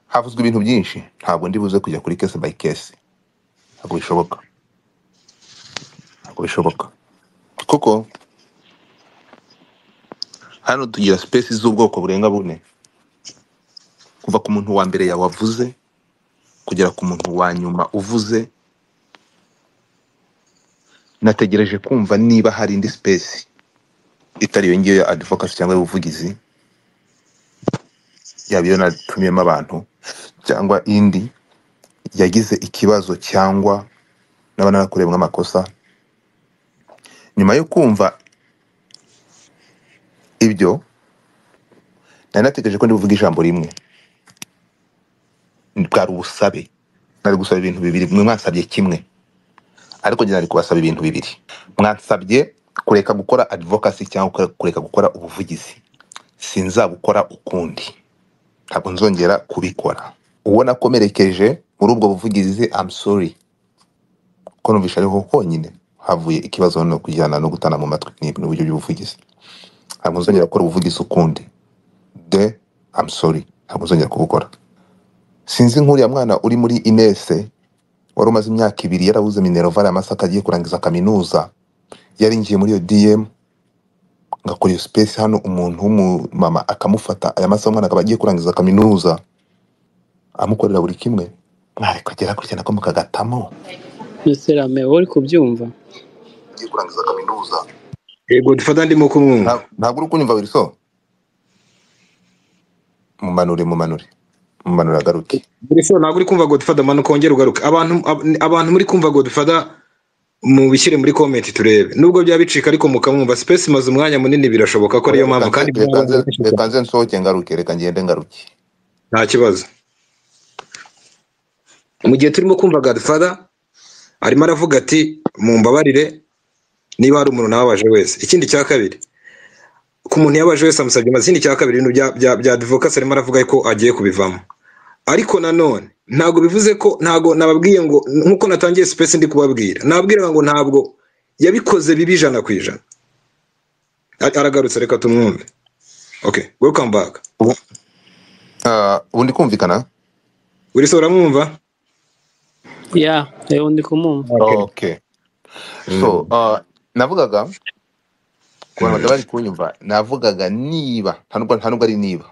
havuzwe ibintu byinshi ntabwo ndi buze kujya kuri case by case ntabwo bishoboka ntabwo bishoboka kuko hano tugira space z'ubwoko burenga bune kuva ku muntu wa mbere yawavuze kugera ku muntu wa nyuma uvuze nategereje kumva niba hari indi space itari iyo ngiyo ya advocacy cyangwa y'ubuvugizi yaba iyo natumiyemo abantu cyangwa indi yagize ikibazo cyangwa naba narakorewemo amakosa nyuma yo kumva ibyo nari nategereje ko ndi buvuge ijambo rimwe bwari ubusabe nari gusaba ibintu bibiri mwe mwansabye kimwe ariko njye nari kubasaba ibintu bibiri mwansabye kureka gukora advocacy cyangwa kureka kureka gukora ubuvugizi sinzabukora ukundi ntabwo nzongera kubikora uwo nakomerekeje muri ubwo buvugizi I'm sorry ko numvishe ariho honyine havuye ikibazo no kujyana no gutana mu matwi ni ni uburyo bw'ubuvugizi ntabwo nzongera gukora ubuvugizi ukundi de I'm sorry ntabwo nzongera kubukora sinzi nk'uriya mwana uri muri inese wari umaze imyaka ibiri yarabuze minerval ya masaka agiye kurangiza kaminuza yarinjiye muri iyo dm ngakora iyo space hano umuntu w'umumama akamufata aya masaha umwana akaba agiye kurangiza kaminuza amukorera buri kimwe mwareka agera gutya nako mukagatamo Miserame wowe uri kubyumva agiye kurangiza kaminuza yego dufata ndimo kumwumva Nta- ntabwo uri kunyumva wilson mumanure mumanure mumanure agaruke Burisa ntabwo uri kumva Godfather manuka wongere ugaruke abantu ab- abantu muri kumva Godfather mubishyire muri comment turebe nubwo byaba bicika ariko mukamwumva space imaze umwanya munini birashoboka ko ariyo oya reka mpamvu kandi nze reka byaba nze reka nze nsohoke ngaruke reka ngende ngaruke nta kibazo mu gihe turimo kumva Godfather arimo aravuga ati mumbabarire niba hari umuntu nababaje wese ikindi cya kabiri ku muntu yabaje wese amusabye amazina cya kabiri ibintu bya bya bya advocacy arimo aravuga ko agiye kubivamo ariko nanone ntabwo bivuze ko ntabwo nababwiye ngo nkuko natangiye space ndi kubabwira nababwiraga ngo ntabwo yabikoze bibi ijana ku ijana Ar- aragarutse reka tumwumve okay welcome back ubu ah, ubu ndi kumvikana uri se uramwumva ya reba ndi kumwumva okay okay so mm. ah, navugaga ku bantu mm. batari bari kunyumva navugaga niba nta nubwo nta nubwo ari niba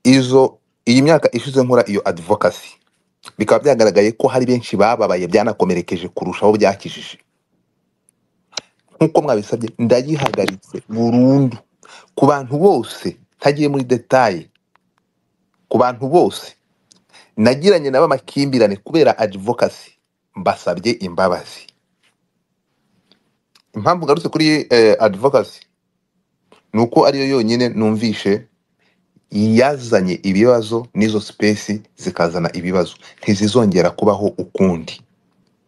izo iyi myaka ishize nkora iyo advocacy bikaba byagaragaye ko hari benshi bababaye byanakomerekeje kurushaho byakijije nk'uko mwabisabye ndagihagaritse burundu ku bantu bose ntagiye muri detaye ku bantu bose nagiranye nabo amakimbirane kubera advocacy mbasabye imbabazi impamvu ngarutse kuri eh, advocacy ni uko ariyo yonyine numvishe yazanye ibibazo n'izo sipesi zikazana ibibazo ntizizongera kubaho ukundi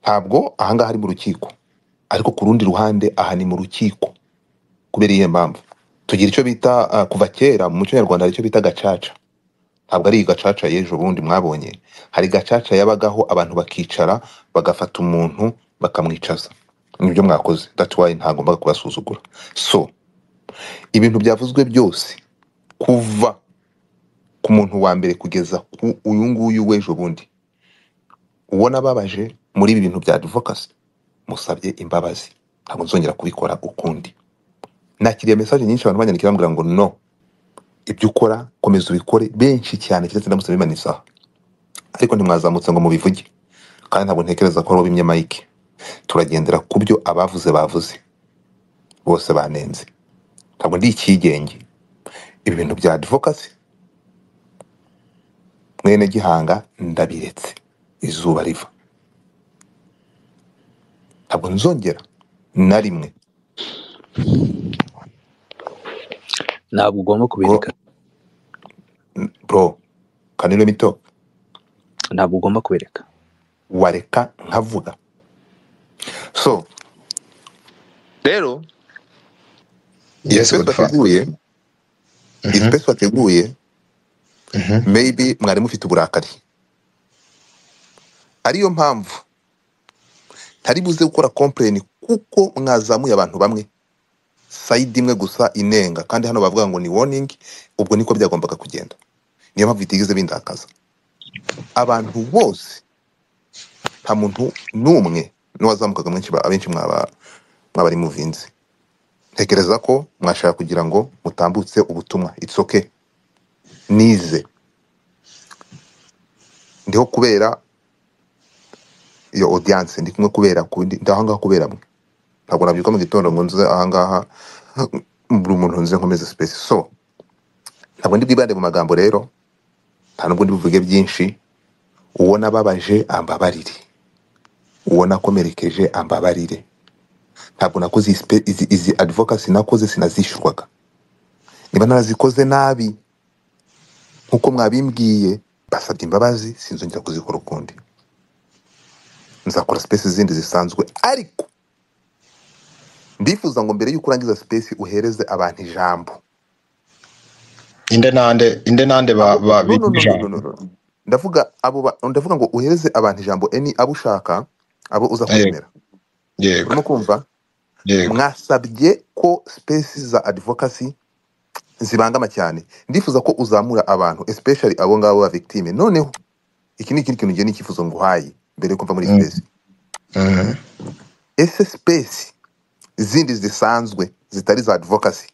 ntabwo ahangaha ari mu rukiko ariko ku rundi ruhande aha ni mu rukiko kubera iyihe mpamvu tugira icyo bita ah, kuva kera mu muco nyarwanda hari icyo bita gacaca ntabwo ari iyi gacaca y'ejo bundi mwabonye hari gacaca yabagaho abantu bakicara bagafata umuntu bakamwicaza nibyo mwakoze that's why ntagombaga kubasuzugura so ibintu byavuzwe byose kuva ku muntu wa mbere kugeza ku uyu nguyu w'ejo bundi uwo nababaje muri ibi bintu bya advocacy musabye imbabazi ntabwo nzongera kubikora ukundi nakiriye mesaje nyinshi abantu banyandikira bambwira ngo no ibyo ukora komeza ubikore benshi cyane keretse ndamutse bimana isaha ariko ntimwazamutse ngo mubivuge kandi ntabwo ntekereza ko wabimye mike turagendera ku byo abavuze bavuze bose banenze ntabwo ndi icyigenge ibi bintu bya advocacy mwene gihanga ndabiretse izuba riva ntabwo nzongera na rimwe ntabwo ugomba bro kubireka bro can you let me talk? ntabwo ugomba kubireka wareka nkavuga so rero iyo yes space Godfather bateguye iyi mhm space bateguye mhm maybe mwari mufite uburakari ariyo mpamvu ntari buze gukora complain kuko mwazamuye abantu bamwe sayidi imwe gusa inenga kandi hano bavuga ngo ni warning ubwo niko byagombaga kugenda niyo mpamvu bitigeze bindakaza abantu bose nta muntu n'umwe n'uwazamukaga mwenshi ba- abenshi mwaba mwabari muvinze ntekereza ko mwashaka kugira ngo mutambutse ubutumwa it's okay nize ndiho kubera iyo audience ndi kumwe kubera ku- ndi ndi aho ngaho kubera mwe ntabwo nabyuka mu gitondo ngo nze aha ngaha buri muntu nze nkomeze space so ntabwo ndi bwibande mu magambo rero nta nubwo ndi buvuge byinshi uwo nababaje ambabarire uwo nakomerekeje ambabarire ntabwo nakoze iyi spe- izi, izi advocacy nakoze sinazishyurwaga niba narazikoze nabi nk'uko mwabimbwiye basabye imbabazi sinzongera kuzikora ukundi nzakora space zindi zisanzwe ariko ndifuza ngo mbere y'uko urangiza space uhereze abantu ijambo inde nande inde nande ba abo ba no no bita ijambo no no no no no. ndavuga abo ba- ndavuga ngo uhereze abantu ijambo eni abo ushaka abo uza yego kwemera yego urimo kumva yego mwasabye ko space za advocacy zibangama cyane ndifuza ko uzamura abantu especially abo ngabo ba victime noneho iki ni ikindi kintu ngiye nikifuzo nguhaye mbere yo kumva muri Mm, space mhm. ese space zindi zisanzwe zitari za advocacy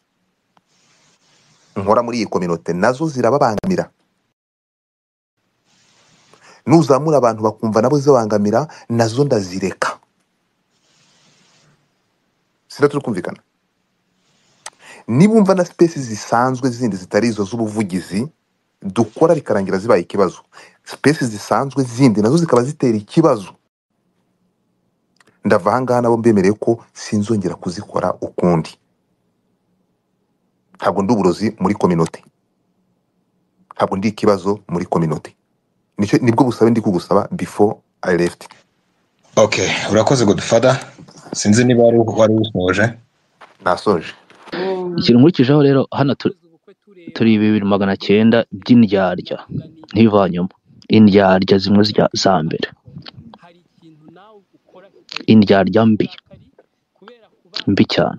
nkora muri iyi kominote nazo zirababangamira nuzamura abantu bakumva nabo zibangamira nazo ndazireka sira turi kumvikana niba umva na sipesi zisanzwe zindi zitari izo z'ubuvugizi dukora bikarangira zibaye ikibazo sipesi zisanzwe zindi nazo zikaba zitera ikibazo ndava ahangaha nabo mbemereye ko sinzongera kuzikora ukundi ntabwo ndi uburozi muri kominote ntabwo ndi ikibazo muri kominote nicyo nibwo busabe ndi kugusaba before i left okay urakoze godfather sinzi niba wari wari usoje nasoje ikintu nkurikijeho rero hano tu- turi bibiri magana cyenda by'indyarya ntivanyemo indyarya zimwe zirya- za mbere indyarya mbi mbi cyane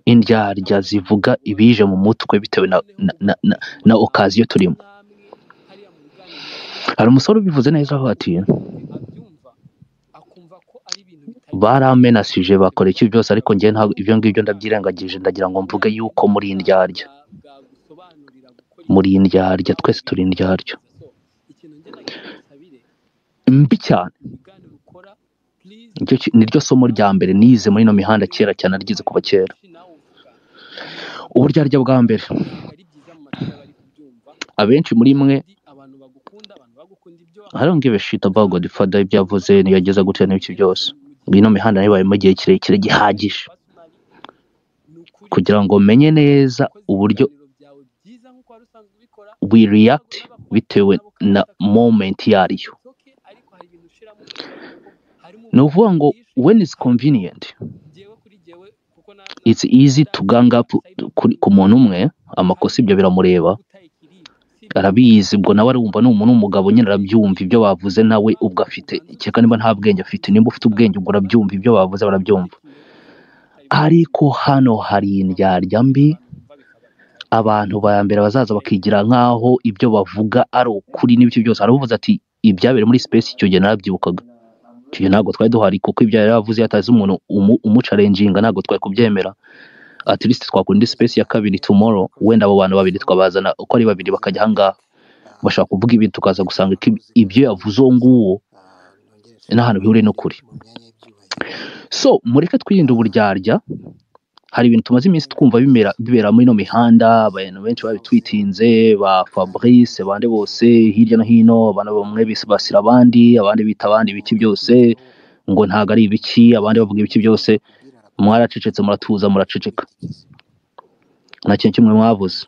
indyarya zivuga ibije mu mutwe bitewe na na na, na, na okaziyo turimo hari umusore ubivuze neza aho ati baramenasije bakora iki byose ariko njye ntabwo ibyo ngibyo ndabyirengagije ndagira ngo mvuge yuko muri indyarya muri indyarya twese turi indyarya mbi cyane Nicyo ki- niryo somo rya mbere nize muri ino mihanda kera cyane naryize kuva kera uburyarya bwa mbere abenshi muri mwe I don't give a shit about Godfather ibyo yavuze yageza gutya n'ibiki byose ino mihanda nibayemo igihe kirekire gihagije kugira ngo menye neza uburyo we react bitewe na moment yariyo ni ukuvuga ngo when is convenient it's easy to gang up kuri ku muntu umwe amakosa ibyo biramureba arabizi ubwo nawe arumva ni umuntu w'umugabo nyine arabyumva ibyo bavuze nawe ubwo afite kereka niba nta bwenge afite nimba ufite ubwenge ubwo urabyumva ibyo bavuze barabyumva ariko hano hari indyarya mbi abantu ba mbere bazaza bakigira nk'aho ibyo bavuga ari ukuri n'ibyo byose aravuze ati ibyabereye muri space icyo gihe narabyibukaga icyo gihe ntabwo twari duhari kuko ibyo yari yavuze iyo atazi umuntu umu- umucarenjinga ntabwo twari kubyemera at least twakora indi space ya kabiri tomorrow wenda abo bantu babiri twabazana uko ari babiri bakajya ahangaha bashaka kuvuga ibintu tukaza gusanga ko ib- ibyo yavuze uwo nguwo nta hantu bihuriye n'ukuri so mureke twirinde uburyarya hari ibintu tumaze iminsi twumva bimera bibera muri ino mihanda abantu benshi babitwitinze ba fabrice bande bose hirya no hino abantu bamwe basira abandi abandi bita abandi ibiki byose ngo ntabwo ari ibiki abandi bavuga ibiki byose mwaracecetse muratuza muraceceka nta kintu kimwe mwavuze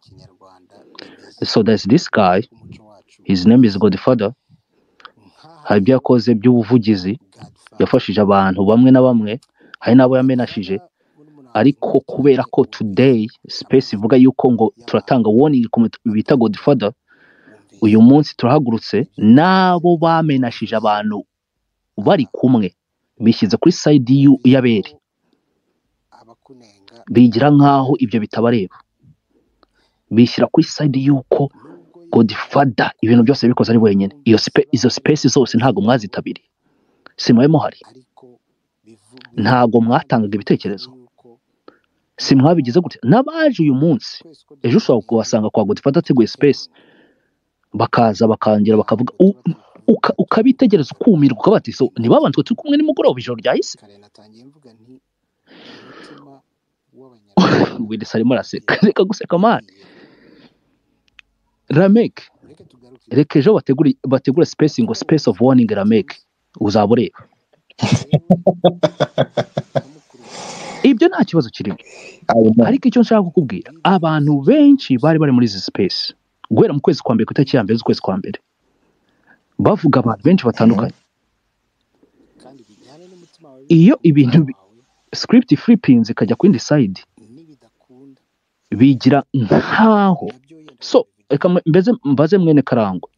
so there's this guy his name is godfather hari ibyo yakoze by'ubuvugizi yafashije abantu bamwe na bamwe hari n'abo yamenashije ariko kubera ko today space ivuga yuko ngo turatanga warning ku muntu bita godfather uyu munsi turahagurutse n'abo bamenashije abantu bari kumwe bishyize kuri side y'u- y'abere bigira nk'aho ibyo bitabareba bishyira kuri side y'uko godfather ibintu byose yabikoze ari wenyine iyo spe, izo space zose ntabwo mwazitabiriye simwaye muhari ntabwo mwatangaga ibitekerezo simwabigize gutya n'abaje uyu munsi ejo ushobora kubasanga kwa godfather ateguye space bakaza bakangera bakavuga u- uka- ukabitegereza ukumirwa ukavuga ati "So, ntibabanje ngo turi kumwe nimugoroba ijoro ryahise wirisa arimo araseka reka guseka mani rameke reka ejo bategure bategure space ngo space of warning rameke uzaba ureba ibyo nta kibazo kirimo ariko icyo nshaka kukubwira abantu benshi bari bari muri izi space guhera mu kwezi kwa mbere ku itariki ya mbere z'ukwezi kwa mbere bavuga abantu benshi batandukanye iyo ibintu bi- script flipping ikajya ku yindi side bigira nkaho so reka mbe- mbeze mbaze mwene karangwa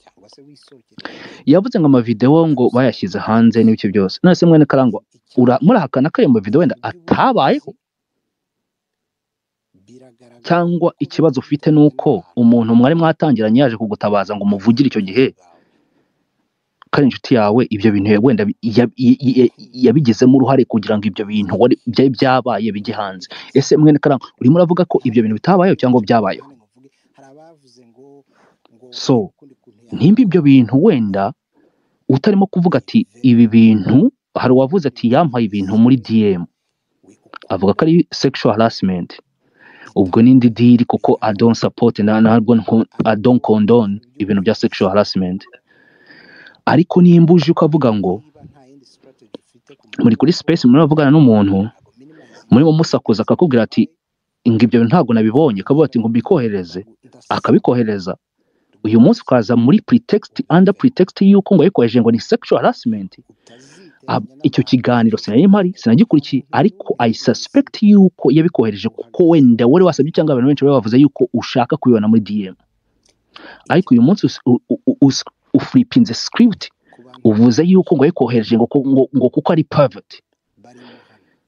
yavuze ngo amavidewo ngo bayashyize hanze n'ibice byose none se mwene karangwa ura- murahakana ko ayo mavidewo wenda atabayeho cyangwa ikibazo ufite ni uko umuntu mwari mwatangiranye yaje kugutabaza ngo umuvugire icyo gihe kandi inshuti yawe ibyo bintu wenda bi- ya- ya- ya- yabigizemo uruhare kugira ngo ibyo bintu wari- byari byabaye bijye hanze ese mwene karangwa urimo uravuga ko ibyo bintu bitabayeho cyangwa byabayeho so nimba ibyo bintu wenda utarimo kuvuga ati ibi bintu hari uwavuze ati yampaye ibintu muri dm avuga ko ari sexual harassment ubwo n'indi diri kuko i don't support na ntabwo nko- i don't condone ibintu bya sexual harassment ariko nimba uje ukavuga ngo muri kuri space muravugana n'umuntu murimo musakuza akakubwira ati ngo ibyo bintu ntabwo nabibonye akavuga ati ngo mbikohereze akabikohereza uyu munsi ukaza muri pretext under pretext y'uko ngo yabikohereje ngo ni sexual harassment Ab- icyo kiganiro sinari mpari sinagikurikiye ariko i suspect y'uko yabikohereje kuko wenda wari wasabye cyangwa abantu benshi bari bavuze y'uko ushaka kubibona muri dm ariko uyu munsi us- u- u- us- ufuripinze script uvuze y'uko ngo yabikohereje ngo, ku- ngo, ngo kuko ari pervert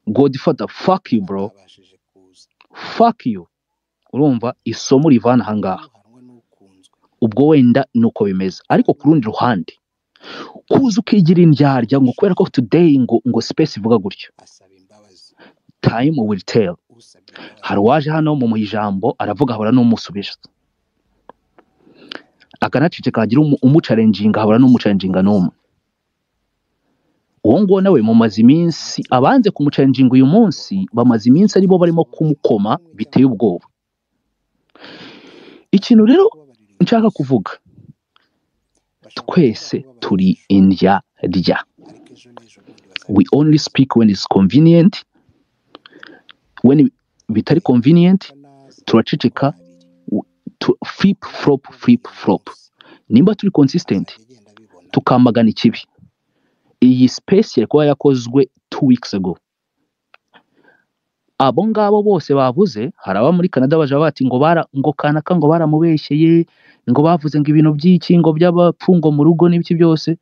godfather fuck you bro fuck you urumva isomo rivana ahangaha ubwo wenda ni uko bimeze ariko ku rundi ruhande kuza ukigira indyarya ngo kubera ko today ngo ngo space ivuga gutyo time will tell hari uwaje hano mu mu ijambo aravuga habura n'umusubiza akanaceceka hagira umu- umucarenjinga habura n'umucarenjinga n'umwe uwo nguwo nawe mumaze iminsi abanze kumucarenjinga uyu munsi bamaze iminsi aribo barimo kumukoma biteye ubwoba ikintu rero nshaka kuvuga twese turi indya rya we only speak when it's convenient when bitari convenient turaceceka w- tu- flip flop flip flop nimba turi consistent tukamagana ikibi iyi space yari kuba yakozwe two weeks ago abo ngabo bose bavuze hari aba muri canada baje bati ngo bara ngo kanaka ngo baramubeshyeye ngo bavuze ngo ibintu by'iki ngo by'abapfu ngo mu rugo n'ibiki byose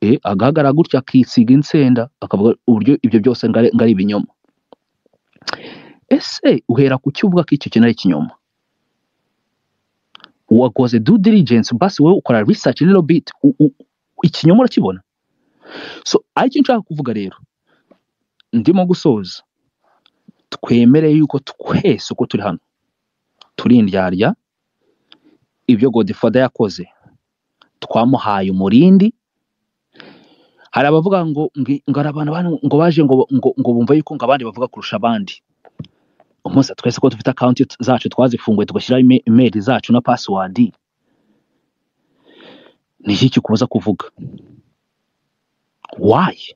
e, agahagarara gutya akisiga insenda akavuga uburyo ibyo byose ngo ari ngo ari ibinyoma ese uhera ku cyo uvuga ko icyo kintu ari ikinyoma wakoze due diligence basi wowe ukora research little bit u- u- ikinyoma urakibona so aricyo nshaka kuvuga rero ndimo gusoza twemere yuko twese uko turi hano turi indyarya ibyo godfather yakoze twamuhaye umurindi hari abavuga ngo ngi- ngo hari abantu bane- ngo baje ngo ngo ngo bumve yuko ngo abandi bavuga kurusha abandi umunsi twese ko dufite akawunti zacu twazifunguye tugashyiraho ime- imeri zacu na pasiwadi ni iki kikubuza kuvuga wayi